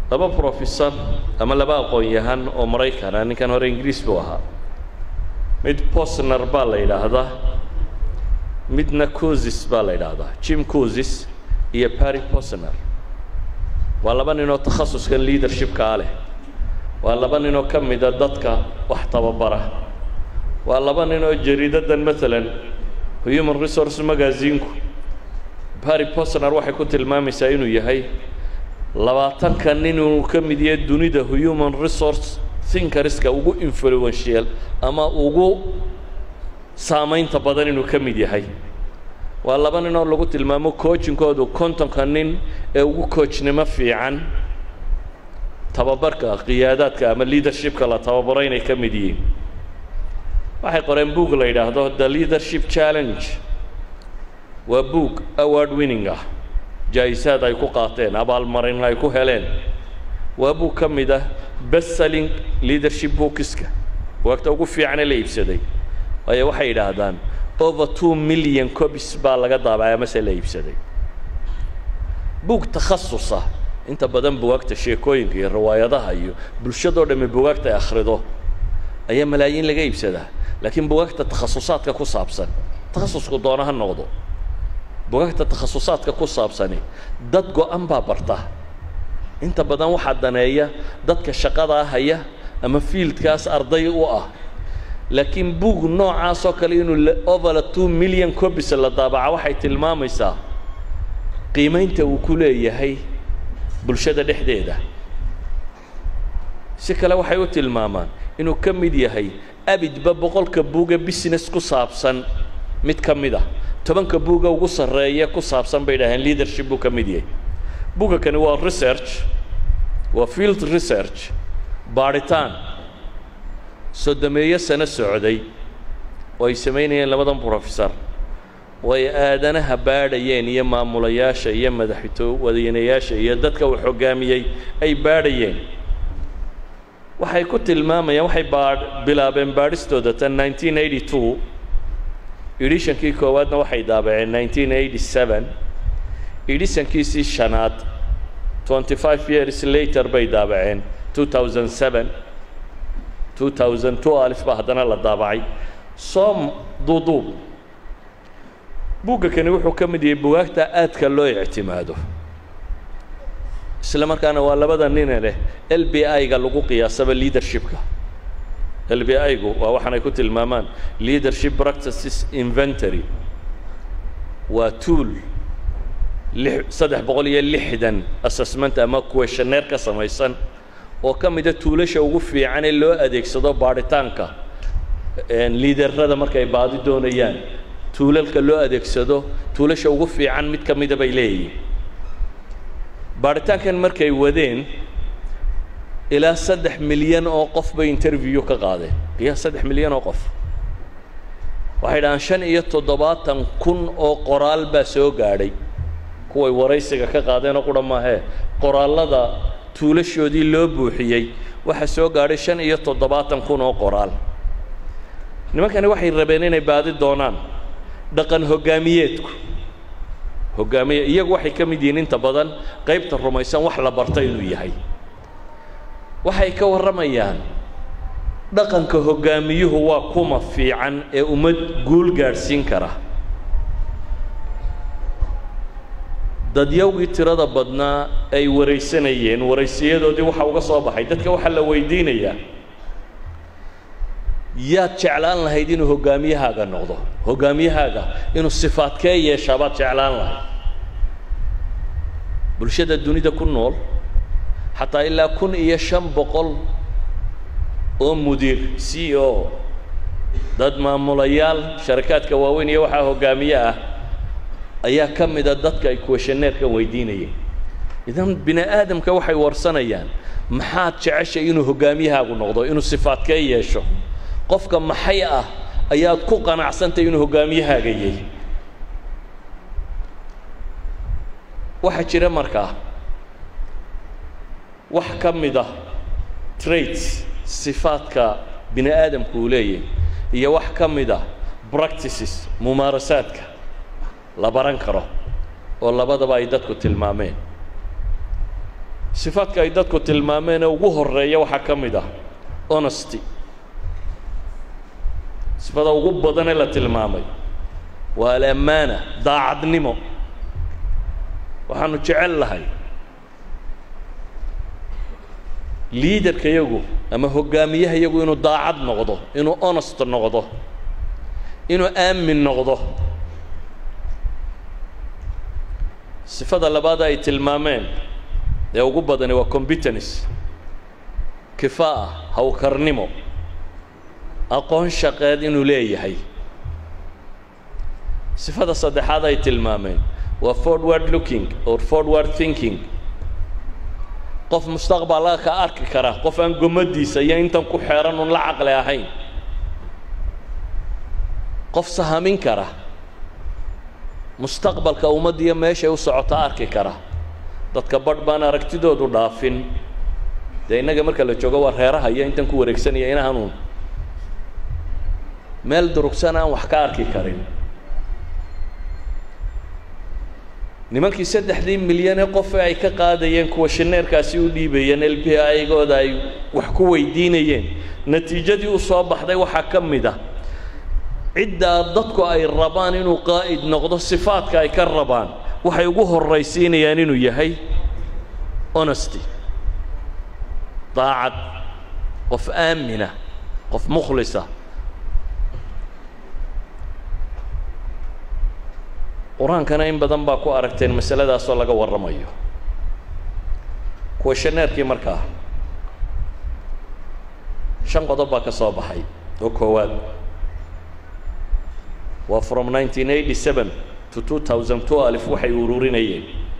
laba professor ama laba aqoon-yahan oo maraykana ninkan hore ingiriis buu ahaa mid posner baa la yidhaahdaa midna cosis baa la yidhaahdaa jim cosis iyo barry posner waa laba ninoo takhasuskan leadershipkaa leh waa laba ninoo ka mida dadka wax tababara waa laba ninoo jariidadan maalan human resource magazinku barry posner waxay ku tilmaamaysaa inuu yahay labaatanka nin uu ka mid yahay dunida human resource thinkerska ugu influential ama ugu saamaynta badan inuu ka mid yahay waa laba nin oo lagu tilmaamo coachinkoodu kontonka nin ee ugu coachnimo fiican tababarka qiyaadaadka ama leadershipka la tababaro inay ka mid yihiin waxay qoreen boog la yidhaahdo the leadership challenge waa boog award winning ah jaa-isaad ay ku qaateen abaalmarin ay ku heleen waa boog ka mid ah bestselling leadership bookiska waagta ugu fiicane la iibsaday waayo waxay yidhaahdaan over two million copies baa laga daabacay amase la iibsaday buug takhasusa inta badan bugaagta sheekooyinka iyo riwaayadaha iyo bulshadoo dhamme bugaagta ay akhrido ayaa malaayiin laga iibsadaa laakiin bugaagta takhasusaadka ku saabsan takhasusku doona ha noqdo bugaagta takhasusaadka ku saabsani dad go-an baa barta inta badan waxaa daneeya dadka shaqadaa haya ama fiildkaas arday u ah laakiin buug noocaasoo kale inuu over two million copies la daabaca waxay tilmaamaysaa qiimaynta uu ku leeyahay bulshada dhexdeeda si kale waxay u tilmaamaan inuu ka mid yahay abidba boqolka buuga business ku saabsan mid ka mid ah tobanka buuga ugu sarreeya ku saabsan bay dhaheen leadership buu ka mid yahay buuga kani waa research waa field research baadhitaan soddomeeyo sano socday oo ay samaynayeen labadan professor oo ay aadanaha baadhayeen iyo maamulayaasha iyo madaxtoowadeynayaasha iyo dadka uu xoggaamiyey ay baadhayeen waxay ku tilmaamayaan waxay baadh bilaabeen baadhistooda tan nineteen eighty two edishankii koowaadna waxay daabaceen nineteen eighty seven edishankiisii shanaad twenty five years later bay daabaceen two thousand seven two thousand two alif baa haddana la daabacay soom duuduub buugga kani wuxuu ka mid yahay bugaagta aadka loo ictimaado isla markaana waa labada nine leh l b i-ga lagu qiyaasaba leadershipka l b i-gu waa waxaanay ku tilmaamaan leadership practices inventory waa tool lix saddex boqol iyo lixdan assessment ama questionnaire ka samaysan oo ka mida tuulasha ugu fiican ee loo adeegsado baadhitaanka liiderrada markay baadi doonayaan tuulalka loo adeegsado tuulasha ugu fiican mid ka mida bay leeyihiin baadhitaankan markay wadeen ilaa saddex milyan oo qof bay interview ka qaadeen qiyaas saddex milyan oo qof waxay dhahaan shan iyo toddobaatan kun oo qoraal baa soo gaadhay kuway waraysiga ka qaadeenoo qura maahee qoraallada tuulashoodii loo buuxiyey waxaa soo gaadhay shan iyo toddobaatan kun oo qoraal nimankani waxay rabeen inay baadi doonaan dhaqan hoggaamiyeedku hoggaamiye iyagu waxay ka mid yihiin inta badan qaybta rumaysan wax la barta inuu yahay waxay ka warramayaan dhaqanka hoggaamiyuhu waa kuma fiican ee ummad guul gaadhsiin kara dadyawgii tirada badnaa ay waraysanayeen waraysiyadoodii waxaa uga soo baxay dadka waxaa la weydiinayaa yaad jeclaan lahayd inuu hoggaamiyahaaga noqdo hoggaamiyahaaga inuu sifaadkee yeeshaa baad jeclaan lahayd bulshada dunida ku nool xataa ilaa kun iyo shan boqol oo mudiir c o dad maamulayaal sharakaadka waaweyn iyo waxaa hoggaamiye ah ayaa ka mida dadka ay questionnaire-kan weydiinayeen idan bini aadamka waxay warsanayaan maxaad jeceshay inuu hoggaamiyahaagu noqdo inuu sifaadkee yeesho qofka maxay ah ayaad ku qanacsantay inuu hoggaamiyahaaga yahy waxaa jira markaa wax ka mid ah traits sifaadka bini aadamku uu leeyahay iyo wax ka mid ah practices mumaarasaadka la baran karo oo labadaba ay dadku tilmaameen sifaadka ay dadku tilmaameen ee ugu horeeya waxaa ka mid ah honesty sifada ugu badan ee la tilmaamay waa alammaana daacadnimo waxaanu jecel lahay liidarka yagu ama hoggaamiyaha yagu inuu daacad noqdo inuu honest noqdo inuu aamin noqdo sifada labaad ay tilmaameen ee ugu badani waa competence kifaa'a hawkarnimo aqoon shaqeed inuu leeyahay sifada saddexaad ay tilmaameen waa forward looking or forward thinking qof mustaqbalka ka arki kara qof aan gomadiisa iyo intan ku xeeran un la caqli ahayn qof sahamin kara mustaqbalka ummaddiiyo meeshay u socota arki kara dadka badh baan aragtidoodu dhaafin dee innaga marka la joogo waa reeraha iyo intan ku wareegsanaya inahanuun meel durugsan aan wax ka arki karin nimankii saddexdii milyan ee qof ee ay ka qaadayeen kuwa shineerkaasi u dhiibayeen l b igooda ay wax ku weydiinayeen natiijadii u soo baxday waxaa ka mid ah ciddaa dadku ay rabaan inuu qaa'id noqdo sifaadka ay ka rabaan waxay ugu horraysiinayaan inuu yahay honesty daacad qof aamina qof mukhlisa qur-aankana in badan baa ku aragteen masaladaasoo laga warramayo kuwa shaneerkii markaa shan qodob baa ka soo baxay oo koowaad waa from nineteen eighty seven to two thousand twelve waxay ururinayeen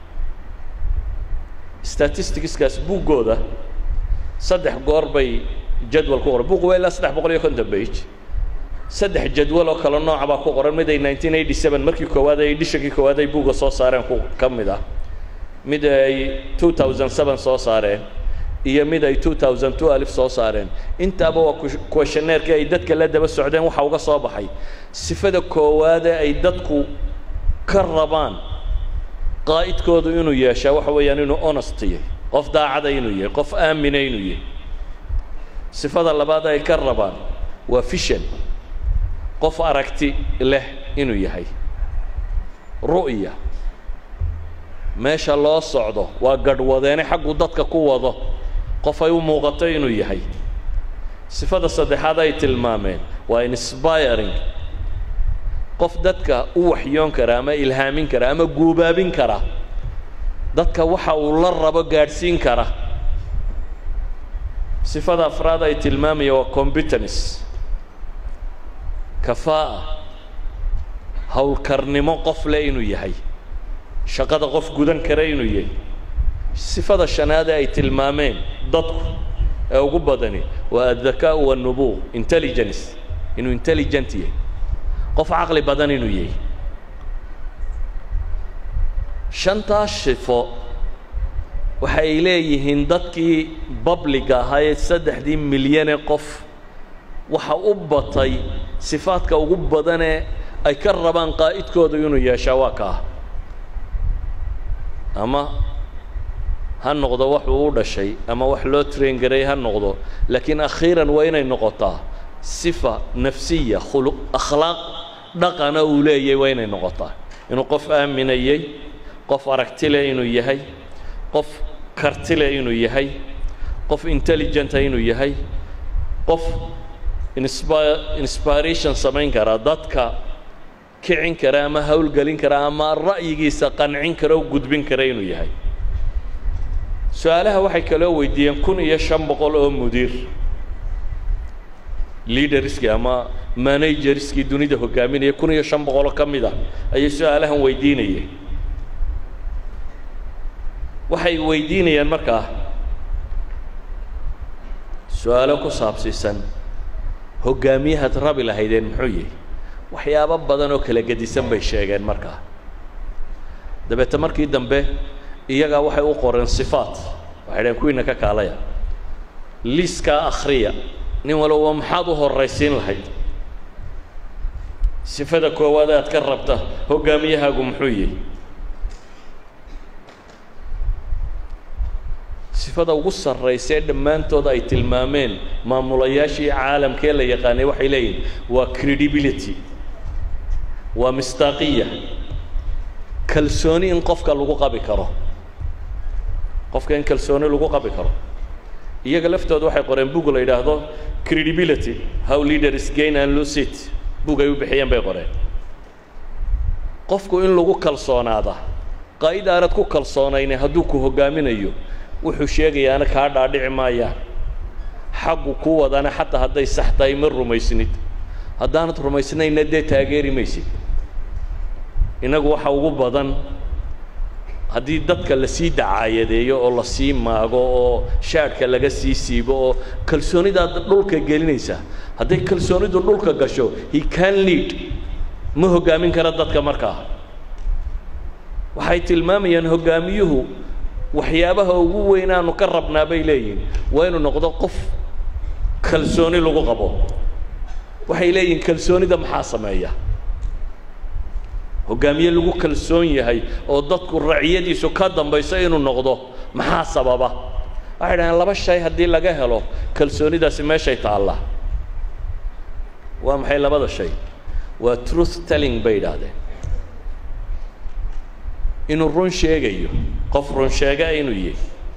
statisticskaas buuggooda saddex goor bay jadwal ku qoran buugu waa ilaa saddex boqol iyo konton bage saddex jadwal oo kale nooca baa ku qoran mid ay nineteen eighty seven markii koowaad ay edishankii koowaad ay buugga soo saareen ku ka mid ah mid ay two thousand seven soo saareen iyo mid ay two thousand twelve soo saareen intaaba waa questionnairkii ay dadka la daba socdeen waxa uga soo baxay sifada koowaade ay dadku ka rabaan qaa'idkoodu inuu yeeshaa waxa weeyaan inuu honest yahay qof daacada inuu yahay qof aamina inuu yahay sifada labaad ay ka rabaan waa fishan qof aragti leh inuu yahay ru'ya meesha loo socdo waa gadhwadeene xaggu dadka ku wado qof ay u muuqato inuu yahay sifada saddexaad ay tilmaameen waa inspiring qof dadka u waxyoon kara ama ilhaamin kara ama guubaabin kara dadka waxa uu la rabo gaadhsiin kara sifada afraad ay tilmaamaya waa competence kafaa'a howlkarnimo qof leh inuu yahay shaqada qof gudan kara inuu yahay sifada shanaade ay tilmaameen dadku ee ugu badani waa addakaa'u waannubuuq intelligence inuu intelligent yahay qof caqli badan inuu yahay shantaas shifo waxay leeyihiin dadkii babliga ahaa ee saddexdii milyanee qof waxa u batay sifaadka ugu badanee ay ka rabaan qaa'idkoodu inuu yeeshaa waa kaa ama ha noqdo waxuu u dhashay ama wax loo train garay ha noqdo laakiin akhiiran waa inay noqotaa sifa nafsiya khulu akhlaaq dhaqana uu leeyahay waa inay noqotaa inuu qof aaminayey qof aragti leh inuu yahay qof karti leh inuu yahay qof intelligenta inuu yahay qof inspi inspiration samayn kara dadka kicin kara ama howlgelin kara ama ra'yigiisa qancin kara o gudbin kara inuu yahay su-aalaha waxay kaloo weydiiyeen kun iyo shan boqol oo mudiir leaderskii ama managerskii dunida hogaaminaya kun iyo shan boqoloo ka mid ah ayay su-aalahan weydiinayeen waxay weydiinayaan markaa su-aalo ku saabsiisan hoggaamiyahaad rabi lahaydeen muxuu yihi waxyaabo badan oo kala gedisan bay sheegeen markaa dabeete markii dambe iyagaa waxay u qoreen sifaat waxay dhaheen kuwiina ka kaalaya liiskaa akhriya nin walba maxaad u horraysiin lahayd sifada koowaad aad ka rabta hoggaamiyahaagu muxuu yihi sifada ugu sarraysa ee dhammaantood ay tilmaameen maamulayaashii caalamkee la yaqaanay waxay leeyihin waa credibility waa mistaaqiya kalsooni in qofka lagu qabi karo qofka in kalsooni lagu qabi karo iyaga laftooda waxay qoreen bug la yidhaahdo credibility how leaders gain and lose it bug ay u bixiyeen bay qoreen qofku in lagu kalsoonaada qaa'id aanad ku kalsoonayne hadduu ku hoggaaminayo wuxuu sheegayaana kaa dhaadhici maayaan xaggu ku wadana xataa hadday sax tahay ma rumaysnid haddaanad rumaysnayna dee taageeri maysid innagu waxa ugu badan haddii dadka lasii dacaayadeeyo oo lasii maago oo shaadhka laga sii siibo oo kalsoonidaad dhulka gelinaysaa hadday kalsoonidu dhulka gasho he can lead ma hoggaamin kara dadka markaa waxay tilmaamayaan hoggaamiyuhu waxyaabaha ugu weyn aanu ka rabnaa bay leeyihin waa inuu noqdo qof kalsooni lagu qabo waxay leeyihin kalsoonida maxaa sameeya hoggaamiye lagu kalsoon yahay oo dadku raciyadiisu ka dambayso inuu noqdo maxaa sababa waxay dhahdeen laba shay haddii laga helo kalsoonidaasi meeshay taallaa waa maxay labada shay waa truth telling bay yidhaahdeen inuu run sheegayo qof run sheega inuu yahay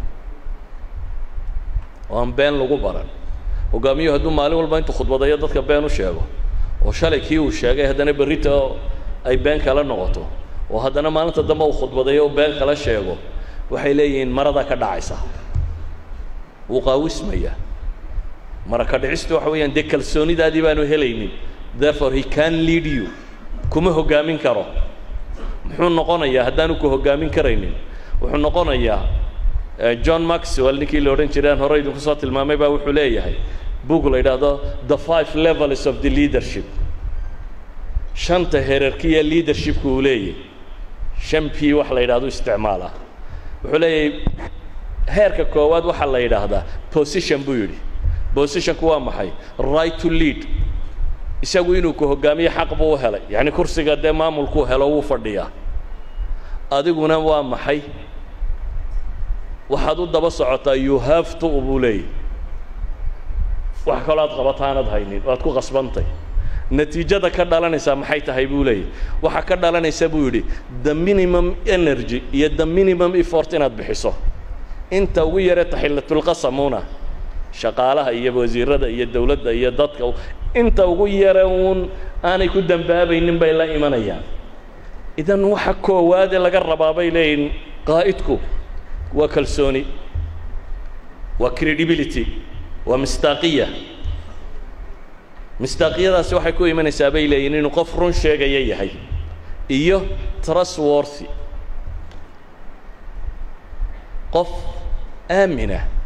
oo aan been lagu baran hoggaamiyuhu hadduu maalin walba intuu khudbadayo dadka been u sheego oo shalay kii uu sheegay haddana berrita ay been kala noqoto oo haddana maalinta dambe uu khudbadayo u been kala sheego waxay leeyihiin marada ka dhacaysa wuu qaawismayaa mara ka dhicistu waxa weeyaan dee kalsoonidaadii baanu helaynin therefore he can lead you kuma hoggaamin karo muxuu noqonayaa haddaanu ku hoggaamin karaynin wuxuu noqonayaa john maxwell ninkii la odhan jiray aan hore idinku soo tilmaamay baa wuxuu leeyahay book la yidhaahdo the five levels of the leadership shanta herarkiya leadershipka uu leeyahy shan p wax la yidhahdo isticmaala wuxuu leeyahay heerka koowaad waxaa la yidhaahdaa position buu yidhi positionku waa maxay right to lead isagu inuu ku hoggaamiyo xaq buu u helay yacni kursiga dee maamulkuu helo wuu fadhiyaa adiguna waa maxay waxaad u daba socotaa you have to buu leeyahy wax kaloo aad qabataanad haynin waad ku qasbantay natiijada ka dhalanaysaa maxay tahay buu leeyahy waxaa ka dhalanaysa buu yidhi the minimum energy iyo the minimum effort inaad bixiso inta ugu yare taxillatulqasamuna shaqaalaha iyo wasiirada iyo dawladda iyo dadka inta ugu yare uun aanay ku dambaabaynin bay la imanayaan idan waxa koowaade laga rabaa bay leeyihin qaa'idku waa kalsooni waa credibility waa mistaaqiya mistaaqiyadaasi waxay ku imanaysaa bay leeyihin inuu qof run sheegaya yahay iyo trustworthy qof aaminah